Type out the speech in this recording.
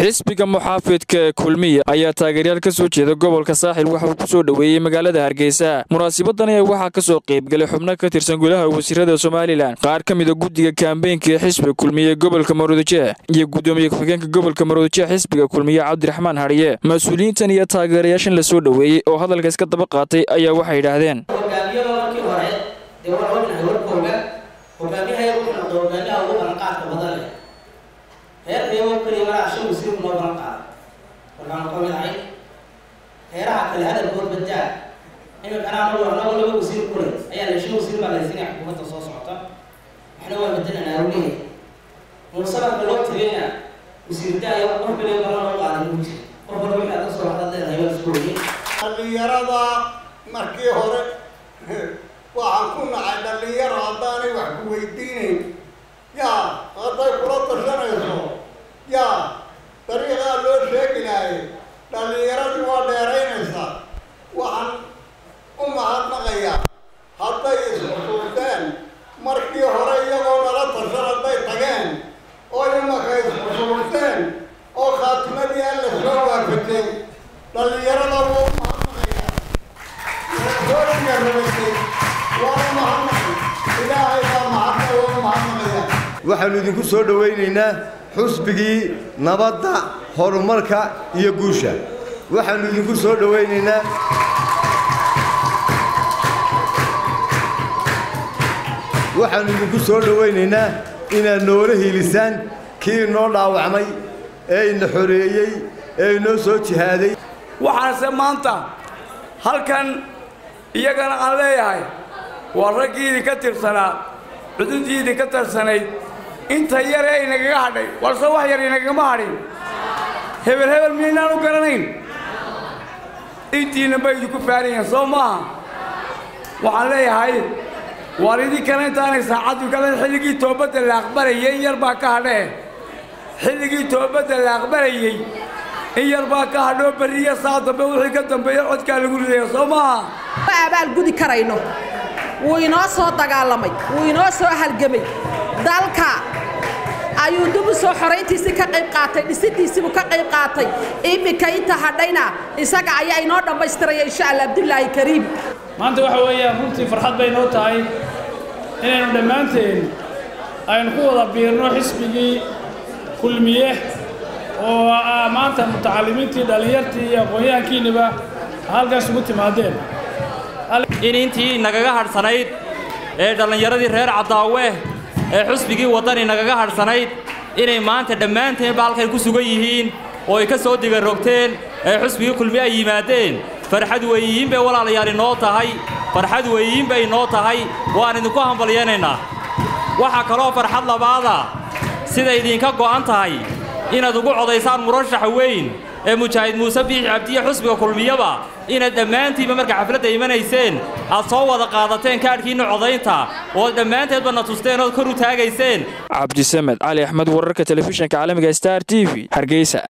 xisbiga muxaafidka ee kulmiya ayaa taageeryaal ka soo jeeda gobolka saaxil waxa uu ku soo dhoweeyey magaalada hargeysa munaasibadan ayaa waxaa ka soo qaybgalay xubno ka tirsan gudaha wasiirada somalilan qaar ka mida guddiga kaambeynka ee xisbiga kulmiye ee gobolka maruudaje iyo guddoomiye ku-xigeenka gobolka maruudaje xisbiga kulmiye cabdiraxmaan hadhiye mas-uuliyiintan iyo taageerayaashan la soo dhoweeyey oo hadalka iska daba qaatay ayaa waxay yidhaahdeen hogaamiyada markii hore dee waa ognahay warkooga hogaamiyaha wuxuu noqday hogaamiyaha ugu balanqaadka badan leh reerkayagoo keliya maraa shan wasiir noo balan qaada waxaanu ka mid ahay reeraha kale hadalkood badaa imikana anagu anagu laba wasiir kule ayaa la shan wasiir baa lahaysanaya xukuumadda soo socota waxna waa badananaa u leeyahay munasabarka loo tagayna wasiir daaya qof kaliya balan loo qaaday muu jira qof walba wixii aad ka soo hadad leedahay waa isku weyey dhallinyarada markii hore waxaan ku nacay dhallinyaro haddaanay wax ku weydiinayn yaa hadday kula tashanayso yaa dariiqaa loo sheegi lahay dhallinyaradii waa dheeraynaysaa waxaan u mahadnaqayaa hadday isxusuusteen markii hore iyagoo nala tashan hadday tageen oo imaka isxusuusteen oo khaatimadii alla soo waafajay dhallinyarada wuu mahadnaqayaa hoogiga rabatay waa u mahadnaqay ilaahay baa mahadnaq waa u mahadnaqayaa waxaannu idinku soo dhowaynaynaa xusbigii nabadda horumarka iyo guusha waxaannu idinku soo dhowaynaynaa waxaannu idinku soo dhowaynaynaa inaad noola hiilisaan kii inoo dhaawacmay ee ina xoreeyey ee inoo soo jihaaday waxaanse maanta halkan iyagana aan leeyahay waa raggiidii ka tirsanaa cududiidii ka tarsanayd inta yaree inagaga hadhay warse wax yar inagagama hadhin hebel hebel miyaynaan u garanayn intiina bay idinku faarayeen soo maaha waxaan leeyahay waar idinkana intaanay saacaddu galan xilligii toobadda la aqbalayay in yar baa ka hadhee xilligii toobadda la aqbalayey in yar baa ka hadhoo berriya saa dambe wixii ka dambeeya codkaa lagu ridaya soo maaha ma abaal gudi karayno wuu inoo soo dagaalamay wuu inoo soo halgamay dalka ayuu dib u soo xorayntiisii ka qayb qaatay dhisidiisiibuu ka qayb qaatay iminka inta hadhayna isaga ayaa inoo dhammaystiraya insha allah abdulaahi kariim maanta waxa weeyaan runtii farxad bay noo tahay inaynu dhammaanteen aynu ku wada biirno xisbigii kulmiye oo ah maanta mutacalimiintii dhallinyartii iyo aqoon-yahankiinniba halkaas ugu timaadeen in intii nagaga hadhsanayd ee dhallinyaradii reer caddaawe ee xusbigii waddani nagaga hadhsanayd inay maanta dhammaanteenba halkay ku sugan yihiin oo ay ka soo digarogteen ee xusbigii kulmiye ay yimaadeen farxad weeyiin bay walaalayaal inoo tahay farxad weeyiin bay inoo tahay waan idinku hambalyaynaynaa waxaa kaloo farxad labaada sida idinka go'an tahay inaad ugu codaysaan murashaxa weyn ee mujaahid muuse biixi cabdiye xusbiga kulmiyaba inaad dhammaantiinba marka xafladda imanayseen aad soo wada qaadateen kaadhkiinna codaynta ooad dhammaanteedba na tusteen ood kor u taagayseen cabdisamed cali axmed wararka telefishinka caalamiga star t v hargeysa